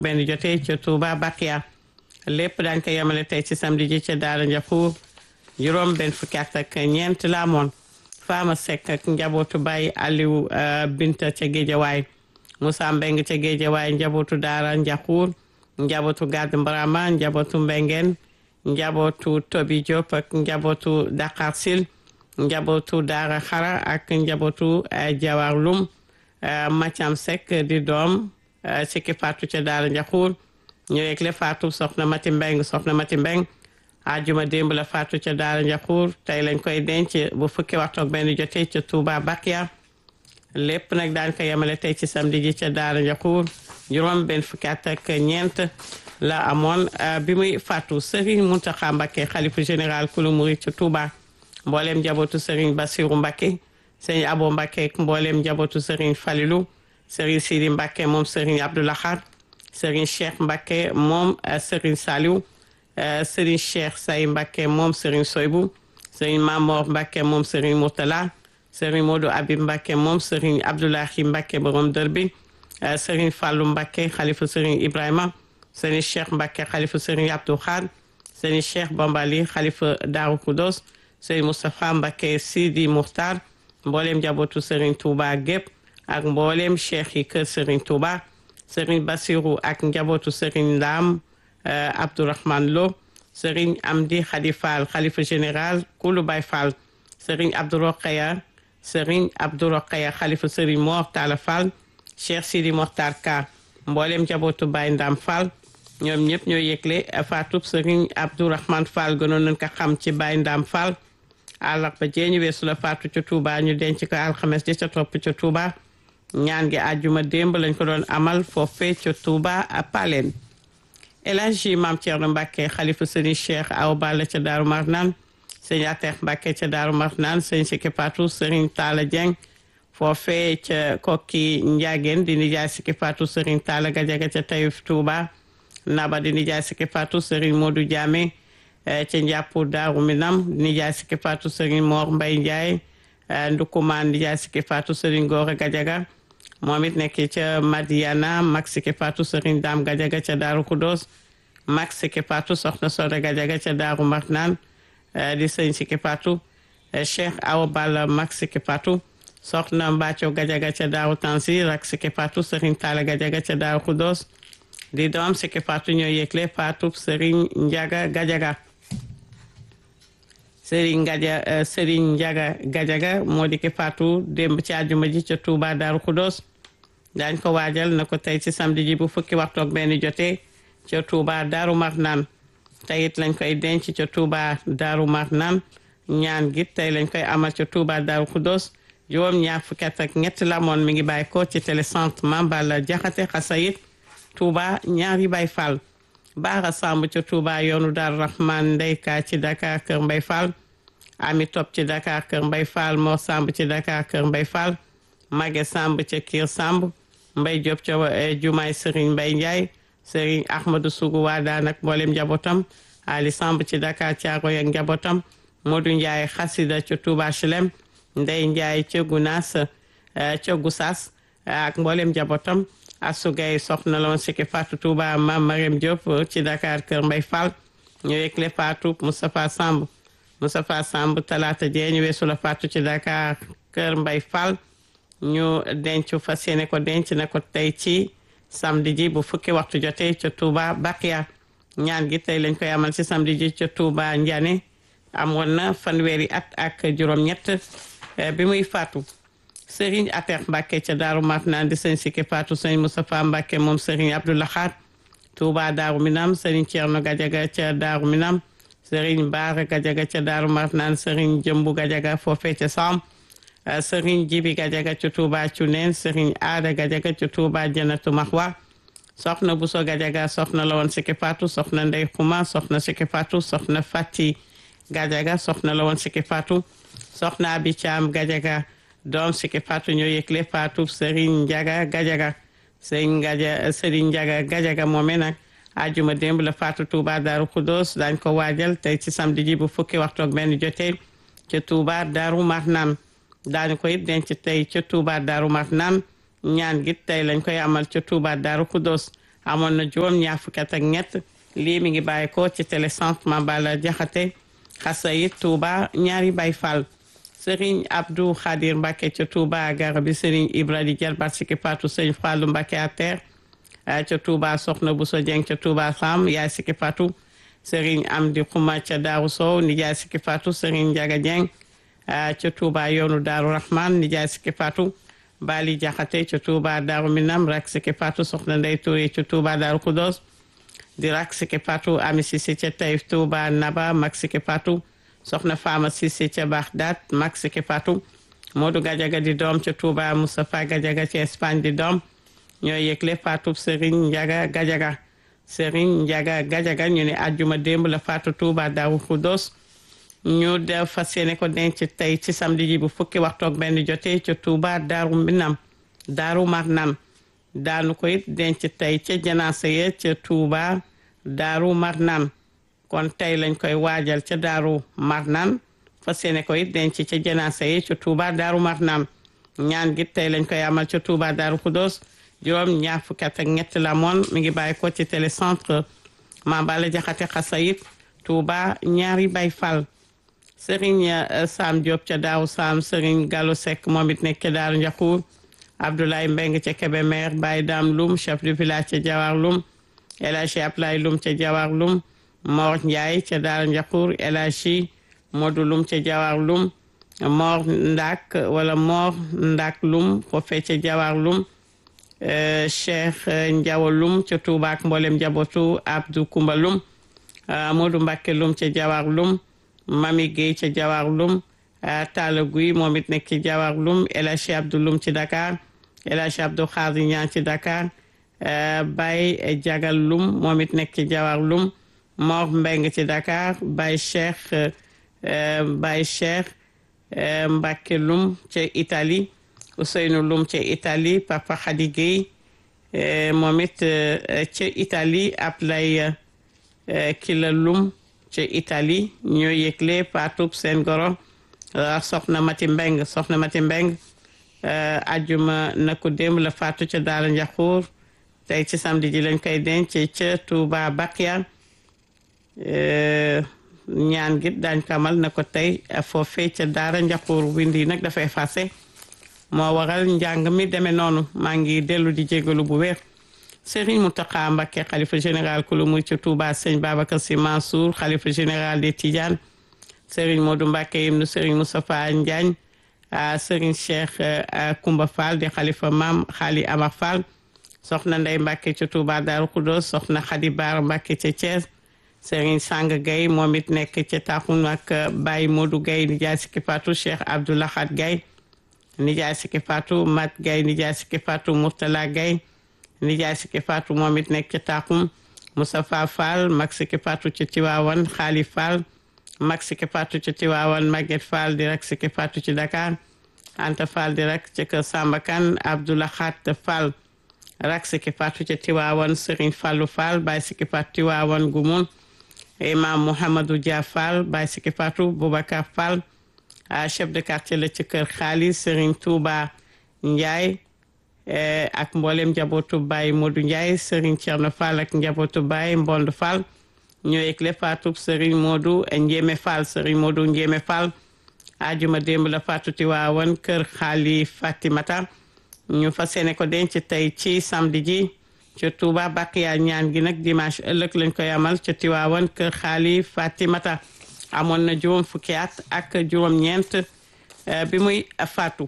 benn jotee ca Touba Bakia lépp daañ ko yemale tey ci samedi ji ca Daara Njaxuur juróom benn fukki at ak ñeent la amoon Fama Seck ak njabootu Baye Aliou Binta ca Géejawaay Moussa Mbeng ca Géejawaay njabootu Daara Njaxuur njabootu Gàdd Mbarama njabootu Mbengeen njabootu Tobi Diop ak njabootu Dakar Sil njabootu Daara Xara ak njabootu Jawar Lum Mathiam Seck di doom ci ki faatu ca Daara Njaxuur ñu yegle faatu soxna Mati Mbeng soxna Mati Mbeng ajuma démb la faatu ca Daara Njaxuur tey lañ koy denc bu fukki waxtu ak benn jotee ca Touba Bakia lépp nag daan ko yemale tey ci samedi ji ca Daara Njaxuur juróom benn fukki at ak ñeent la amoon bi muy faatu Serigne Mountakha Mbacké xalifu général kulu murid ca Touba mbooleem njabootu Serigne Bassirou Mbacké Serigne Abo Mbacké ak mbooleem njabootu Serigne Falilou Serigne Sidi Mbacké moom Serigne Abdou Lahad Serigne Cheikh Mbacké moom Serigne Saliou Serigne Cheikh Say Mbacké moom Serigne Soybou Serigne Mamor Mbacké moom Serigne Mourtala Serigne Modou Abib Mbacké moom Serigne Abdoulahi Mbacké borom dër bi Serigne Fallou Mbacké xalifa Serigne Ibrahima Serigne Cheikh Mbacké xalifa Serigne Abdou Khad Serigne Cheikh Bambali xalifa Darou Khoudoss Serigne Moustapha Mbacké Sidi Mouhtar mbooleem njabootu Serigne Touba gépp ak mbooleem cheikh yi kër Serigne Touba Serigne Bassirou ak njabootu Serigne Ndam Abdourahman Lo Serigne Amdi Khadi Fall xalifa général Koulou Baye Fall Serigne Abdou Rokhaya Serigne Abdou Rokhaya xalifa Serigne Mor Talla Fall Cheikh Sidi Mokhtar Ka mboolem njabootu Baye Ndam Fall ñoom ñëpp ñoo yëgle faatub Serigne Abdourahman Fall gënoon nañ ko xam ci Baye Ndam Fall àllarba jee ñu weesu la faatu ca Touba ñu denc ko alxames ji ca topp ca Touba ñaan gi àjjuma démb lañ ko doon amal foofee ca Touba Paleen El Hadji Maam Thierno Mbacké xalifa sëriñ Cheikh Awa Balla ca Daaru Marnaan sëñ Atex Mbacké ca Daaru Marnaan sëñ Siki Fatou sëriñ Talla Dieng foofee ca kokki Ndiageen di nijaay Siki Fatou sëriñ Talla Gajaga ca Taïf Touba Naba di nijaay Siki Fatou sëriñ Modou Diamé ca njàppu Daaru Minam di nijaay Siki Fatou sëriñ Mor Mbay Ndiaye Ndukumaan nijaay Siki Fatou sëriñ Gora Gajaga moom it nekk ca Madiana Max Siki Fatou Serigne Dame Gajaga ca Daaru Kudos Max Siki Fatou soxna Soda Gajaga ca Daaru Marnaan di sëñ Siki Fatou Cheikh Awa Balla Max Siki Fatou soxna Mbacco Gajaga ca Daaru Tansi rak Siki Fatou Serigne Talla Gajaga ca Daaru Kudos di doom Siki Fatou ñoo yëgle Fatou Serigne Ndiaga Gajaga Serigne Gaja Serigne Ndiaga Gajaga moo di ki faatu démb ci àjjuma ji ca Touba Daaru Kudos daañ ko waajal na ko tey ci samedi ji bu fukki waxtu ak benn jotee ca Touba Daaru Marnaan tey it lañ koy denc ca Touba Daaru Marnaan ñaan gi tey lañ koy amal ca Touba Daaru Kudos juróom ñaar fukki at ak ñett la moon mi ngi bàyyi ko ci télécentre Mambala Jaxate Xasayit Touba ñaari Baay Fall Baara Samb ca Touba yoonu Daaru Rahman ndeyka ci Dakar Kër Mbay Fall Ami Top ci Dakar Kër Mbay Fall Mor Samb ci Dakar Kër Mbay Fall Mage Samb ca Kiir Samb Mbay Diop ca Jumaay Serigne Mbay Ndiaye Serigne Ahmadou Sougou waa daan ak mboolem njabootam Ali Samb ci Dakar Caaroy ak njabootam Modou Ndiaye Xasida ca Touba Chelem Ndey Ndiaye ca Gunaas ca Gusaas ak mboolem njabootam Assou Gaye soxna la woon Siki Fatou Touba Mam Mariam Diop ci Dakar Kër Mbay Fall ñu yëgle Fatou Moustapha Samb Moustapha Samb talaata jee ñu weesu la Fatou ci Dakar Kër Mbay Fall ñu denc fas yéene ko denc na ko tey ci samedi ji bu fukki waxtu jotee ca Touba Bakia ñaan gi tey lañ koy amal ci samedi ji ca Touba Ndiané amoon na fanweeri at ak juróom-ñett bi muy faatu Serigne Atex Mbacké ca Daaru Marnaan di sëñ Siki Fatou sëñ Moustapha Mbacké moom Serigne Abdou Lahad Touba Daaru Minam Serigne Thierno Gajaga ca Daaru Minam Serigne Baara Gajaga ca Daaru Marnaan Serigne Jëmbu Gajaga foofee ca Sam Serigne Jibi Gajaga ca Touba Cuneen Serigne Aada Gajaga ca Touba Janatu Mahwa soxna Buso Gajaga soxna la woon Siki Fatou soxna Ndey Xuma soxna Siki Fatou soxna Fati Gajaga soxna la woon Siki Fatou soxna Abi Caam Gajaga doom Siki Fatou ñoo yëgle Fatou Serigne Ndiaga Gajaga Serigne Gaja Serigne Ndiaga Gajaga moome nag ajuma démb la Fatou Touba Daaru Khoudoss dañ ko waajal tey ci samedi ji bu fukki waxtu ak benn jotee ca Touba Daaru Marnaan daañu ko it denc tey ca Touba Daaru Marnaan ñaan gi tey lañ koy amal ca Touba Daaru Khoudoss amoon na juróom ñaar fukki at ak ñett lii mi ngi bàyyi ko ci télécentre Mambala Jaxate Xasayit Touba ñaari Baay Fall Serigne Abdou Khadir Mbacke ca Touba Garabi Serigne Ibra di Jalbat Siki Fatou Serigne Fallou Mbacke à terre ca Touba Soxna Bousso Dieng ca Touba Sam yaay Siki Fatou Serigne Amdi Xuma ca Daaru Sow nijaay Siki Fatou Serigne Ndiaga Dieng ca Touba yoonu Daaru Rahman nijaay Siki Fatou Bali Jaxate ca Touba Daaru Minam rak Siki Fatou Soxna Ndey Touré ca Touba Daaru Kudos di rak Siki Fatou Ami Sisi ca Taïf Touba Naba mag Siki Fatou soxna Fama Sisi ca Baxdaat mag Siki Fatou Modou Gajaga di doom ca Touba Moustapha Gajaga ca Espagne di doom ñooy yëgle Fatou Serigne Ndiaga Gajaga Serigne Ndiaga Gajaga ñu ne àjjuma démb la Fatou Touba Daaru Kudos ñu def fas yéene ko denc tey ci samedi ji bu fukki waxtu ak benn jotee ca Touba Daaru Minam Daaru Marnaan daanu ko it denc tey ca janaasa ya ca Touba Daaru Marnaan kon tey lañ koy waajal ca Daaru Marnaan fas yéene ko it denc ca janaasa ya ca Touba Daaru Marnaan ñaan gi tey lañ koy amal ca Touba Daaru Kudos juróom ñaar fukki at ak ñett la moon mi ngi bàyyi ko ci télécentre Mambala Jaxate Xasayit Touba ñaari Baay Fall Serigne Sam Diop ca Daaru Sam Serigne Gallo Seck moom it nekk ca Daaru Njaxuur Abdoulaye Mbeng ca Kébémer Baye Dam Loum chef du village ca Jawar Loum El Hadji Ablaye Loum ca Jawar Loum Mor Ndiaye ca Daaru Njaxuur El Hadji Modou Loum ca Jawar Loum Mor Ndak wala Mor Ndak Loum foofee ca Jawar Loum Cheikh Ndiawa Loum ca Touba ak mboolem njabootu Abdou Koumba Loum Modou Mbacké Loum ca Jawar Loum Mami Gueye ca Jawar Loum Talla Guy moom it nekk ci Jawar Loum El Hadji Abdou Loum ci Dakar El Hadji Abdou Khadir Niang ci Dakar Baye Jagal Loum moom it nekk ci Jawar Loum Mor Mbeng ci Dakar Baye Cheikh Baye Cheikh Mbacké Loum ca Italie Ousseynou Loum ca Italie Papa Khady Gueye moom it ca Italie Ablaye Kila Loum ca Italie ñoo yëgle paatub seen goro soxna Mati Mbeng soxna Mati Mbeng ajuma na ko démb la faatu ca Daara Njaxuur tey ci samedi ji lañ koy denc ca Touba Bakia ñaan gi daañ ko amal na ko tey foofee ca Daara Njaxuur wind yi nag dafay fase moo waral njàng mi demee noonu maa ngi dellu di jégalu bu wér Serigne Mountakha Mbacké xalifa général ku lu muy ca Touba sëñ Babacar Sy Mansour xalifa général des Tidianes Serigne Modou Mbacké ibnu Serigne Moustapha Ndiagne Serigne Cheikh Koumba Fall di xalifa maam Xaali Amar Fall soxna Ndey Mbacké ca Touba Darou Khoudoss soxna Khady Baar Mbacké ca Thiès Serigne Sang Gaye moom it nekk ca Taxum ak Baye Modou Gaye nijaay Siki Fatou Cheikh Abdoulahad Gaye nijaay Siki Fatou Mat Gaye nijaay Siki Fatou Mourtala Gaye nijaay Siki Fatou moom it nekk ca Taxum Moustapha Fall mag Siki Fatou ca Tiwaawan Xaali Fall mag Siki Fatou ca Tiwaawan Maguette Fall di rek Siki Fatou ci Dakar Anta Fall di rek ca kër Samba Kane Abdoulahat Fall rak Siki Fatou ca Tiwaawan Serigne Fallou Fall Baye Siki Fatou Tiwaawan Gumun Imam Mouhamadou Dia Fall Baye Siki Fatou Boubacar Fall chef de quartier la ci kër xaalis Serigne Touba Ndiaye ak mboolem njabootu Baye Modou Ndiaye Serigne Thierno Fall ak njabootu Baye Mbond Fall ñoo yëgle faatu Serigne Modou Ndiémé Fall Serigne Modou Ndiémé Fall ajuma démb la faatu Tiwaawan kër xaali Fatimata ñu fas yéene ko denc tey ci samedi ji ca Touba Bakiya ñaan gi nag dimanche ëllëg lañ koy amal ca Tiwaawan kër xaali Fatimata amoon na juróom fukki at ak juróom-ñeent bi muy faatu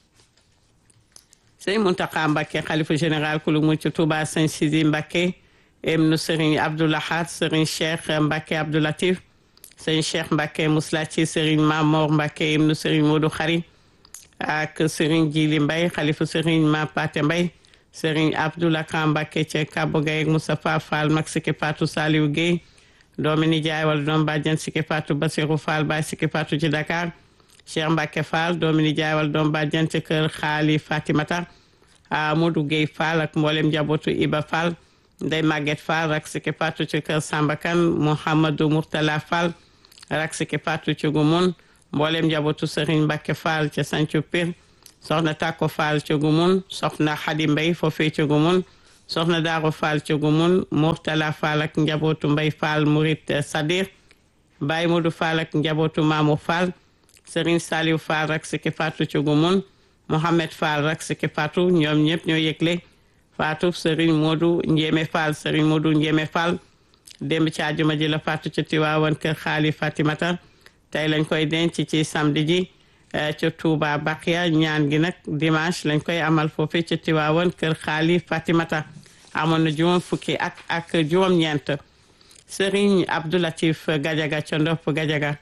sëñ Mountakha Mbacké xalifa général ku lu mu ci Touba sëñ Sidi Mbacké ibnu sëriñ Abdoulahat sëriñ Cheikh Mbacké Abdoulatif sëñ Cheikh Mbacké Mouslati sëriñ Mamor Mbacké ibnu sëriñ Modou Khari ak sëriñ Jili Mbay xalifa sëriñ Ma Paté Mbay sëriñ Abdoulaka Mbacké ca Kabo Gaye ak Moustapha Fall mag Siki Fatou Saliou Guèye doomi nijaay wala doom bàjjan Siki Fatou Basirou Fall Baye Siki Fatou ci Dakar Cheikh Mbacké Fall doomi nijaay wala doom bàjjan ci kër Xaali Fatimata Modou Guèye Fall ak mboolem njabootu Iba Fall Ndey Maguette Fall rak Siki Fatou ci kër Sambakan Mouhamadou Mourtala Fall rak Siki Fatou ci Gumun mboolem njabootu Serigne Mbacké Fall ca Sancu Pir soxna Tako Fall ca Gumun soxna Xadi Mbay foofee ca Gumun soxna Daaro Fall ca Gumun Mourtala Fall ak njabootu Mbay Fall Murit Sadir Baye Modou Fall ak njabootu Mamour Fall Serigne Saliou Fall rak siki Fatou ca Gumun Mohamed Fall rak siki Fatou ñoom ñëpp ñoo yëgle Fatou Serigne Modou Ndiémé Fall Serigne Modou Ndiémé Fall démb ci àjjuma ji la Fatou ca Tiwaawan kër xaali Fatimata tey lañ koy denc ci samedi ji ca Touba Bakia ñaan gi nag dimanche lañ koy amal foofu ca Tiwaawan kër xaali Fatimata amoon na juróom fukki at ak juróom-ñeent Serigne Abdoulatif Gadiaga ca Ndopp Gadiaga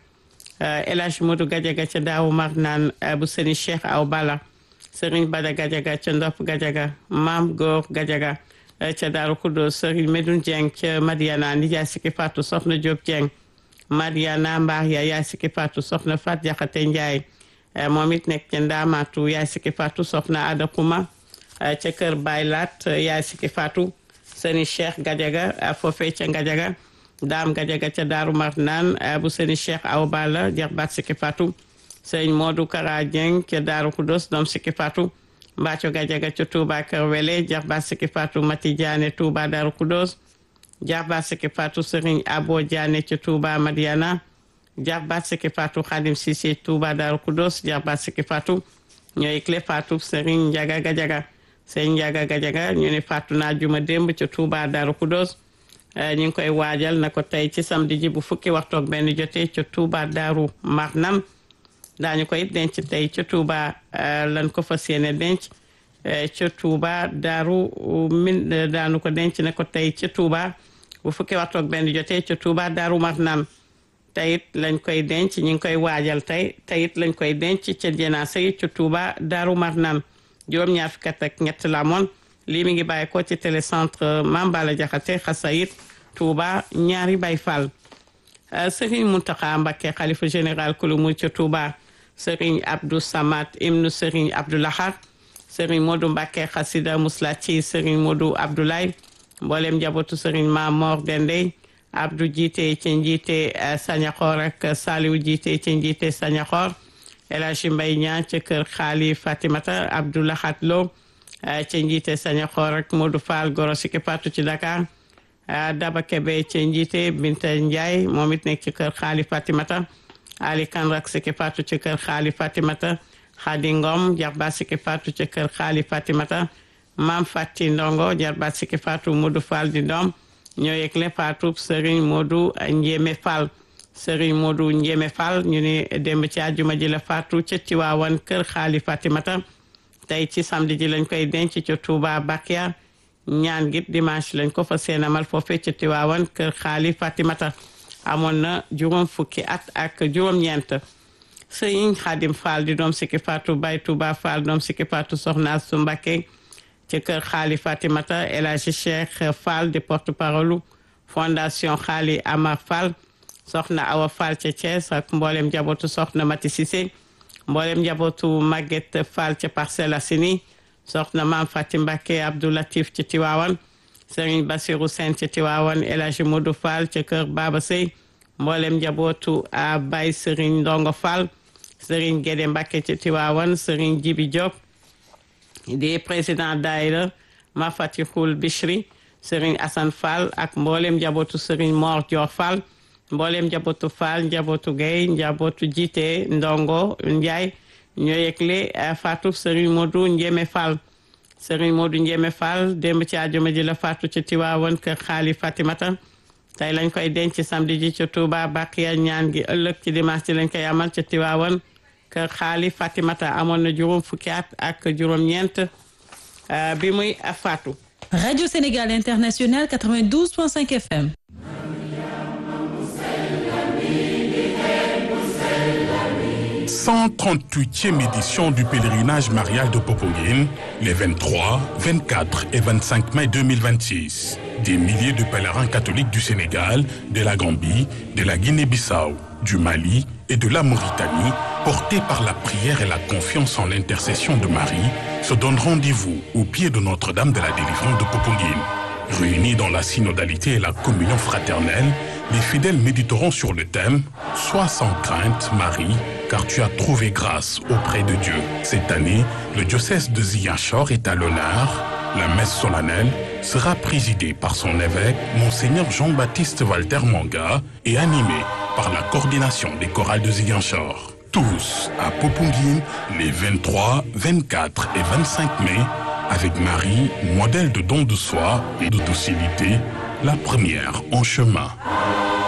El Hadj Modou Gadiaga ca Daawu Marnaan bu Serigne Cheikh Aw Bala Serigne Bada Gadiaga ca Ndopp Gadiaga Maam Góor Gadiaga ca Daaru Kudo Serigne Medoune Dieng ca Madiana nijaay Siki Fatou Soxna Diop Dieng Madiana Mbaar ya yaay Siki Fatou Soxna Fat Jaxate Njaay moom it nekk ca Ndaamaatu yaay Siki Fatou Soxna Ada Puma ca Kër Baylat yaay Siki Fatou Serigne Cheikh Gadiaga foofee ca Gadiaga Daam Gadiaga ca Daaru Marnaan bu Serigne Cheikh Aw Balla jarbaat Siki Fatou Serigne Modou Kara Dieng ca Daaru Kudos doom Siki Fatou Mbacco Gadiaga ca Touba Kër Wele jarbaat Siki Fatou Mati Diané Touba Daaru Kudos jarbaat Siki Fatou Serigne Abo Diané ca Touba Madiana jarbaat Siki Fatou Khadim Cissé Touba Daaru Kudos jarbaat Siki Fatou ñooy clé Fatou Serigne Ndiaga Gadiaga Serigne Ndiaga Gadiaga ñu ne Fatou naa juma démb ca Touba Daaru Kudos ñu ngi koy waajal na ko tey ci samedi ji bu fukki waxtu ak benn jotee ca Touba Daaru Marnam daañu koy denc tey ca Touba lan ko fas yéene denc ca Touba Daaru min daanu ko denc ne ko tey ca Touba bu fukki waxtu ak benn jotee ca Touba Daaru Marnam teyit lañ koy denc ñu ngi koy waajal tey teyit lañ koy denc ca jenaasa yi ca Touba Daaru Marnam juróom-ñaar fukki at ak ñett la moon lii mi ngi bàyyi ko ci télécentre Mambala Jaxate Xasayit Touba ñaari Baay Fall Serigne Mountakha Mbacké xalifa général kulu mu ca Touba Serigne Abdou Samad ibnu Serigne Abdou Lahad Serigne Modou Mbacké xasida musla ci Serigne Modou Abdoulaye mboolem njabootu Serigne Mamor Dendey Abdou jiite ci njiite Sañaxoor ak Saliou jiite ci njiite Sañaxoor El Hadji Mbaye Niang ca kër Xaali Fatimata Abdou Lahad Lo ci njiite Sañaxoor ak Modou Fall Goro Siki Fatou ci Dakar Daba Kebe ci njiite Binta Ndiaye moom it nekk ci kër Xaali Fatimata Ali Kan rak Siki Fatou ci kër Xaali Fatimata Khady Ngom jarba Siki Fatou ci kër Xaali Fatimata Mam Fati Ndongo jarba Siki Fatou Modou Fall di doom ñoo yëgle Fatou Serigne Modou Ndiémé Fall Serigne Modou Ndiémé Fall ñu ni démb ci àjjuma ji la Fatou ca Tiwaawan kër Xaali Fatimata tey ci samedi ji lañ koy denc ca Touba Bakia ñaan gi dimanche lañ ko fa seenamal foofee ca Tiwaawan kër Xaali Fatimata amoon na juróom fukki at ak juróom-ñeent Sëriñ Xaadim Fall di doom Siki Fatou Bay Touba Fall doom Siki Fatou Soxna Su Mbakke ci kër Xaali Fatimata El Hadji Cheikh Fall di porte-parole fondation Xaali Amar Fall soxna Awa Fall ca Thiès ak mboolem njabootu soxna Mati Cissé mboolem njabootu Maguette Fall ca Parcelles Assainies soxna Maam Fati Mbakke Abdou Latif ci Tiwaawan Serigne Bassirou Sène ci Tiwaawan El Hadji Modou Fall ca kër Baba Sey mboolem njabootu a Baye Serigne Ndongo Fall Serigne Guédé Mbakke ci Tiwaawan Serigne Jibi Diop di président daayira Ma Fatihul Bichri Serigne Assane Fall ak mboolem njabootu Serigne Mor Dior Fall mboolem njabootu Fall njabootu Guèye njabootu jiite Ndongo Ndiaye ñoo yëgle Fatou Serigne Modou Ndiémé Fall Serigne Modou Ndiémé Fall démb ci àjjuma ji la Fatou ci Tiwaawan kër Xaali Fatimata tey lañ koy denc samedi ji ci Touba Bakiya ñaan gi ëllëg ci dimanche ji lañ koy amal ci Tiwaawan kër Xaali Fatimata amoon na juróom fukki at ak juróom-ñeent bi muy Fatou. Radio Sénégal International 92.5 FM. 138e édition du pèlerinage marial de Popenguine, les 23, 24 et 25 mai 2026. Des milliers de pèlerins catholiques du Sénégal, de la Gambie, de la Guinée-Bissau, du Mali et de la Mauritanie, portés par la prière et la confiance en l'intercession de Marie, se donnent rendez-vous au pied de Notre-Dame de la délivrance de Popenguine. Réunis dans la synodalité et la communion fraternelle, les fidèles méditeront sur le thème « Sois sans crainte, Marie, car tu as trouvé grâce auprès de Dieu ». Cette année, le diocèse de Ziguinchor est à l'honneur. La messe solennelle sera présidée par son évêque, Monseigneur Jean-Baptiste Walter Manga, et animée par la coordination des chorales de Ziguinchor. Tous à Popunguine les 23, 24 et 25 mai, avec Marie, modèle de don de soi et de docilité, la première en chemin.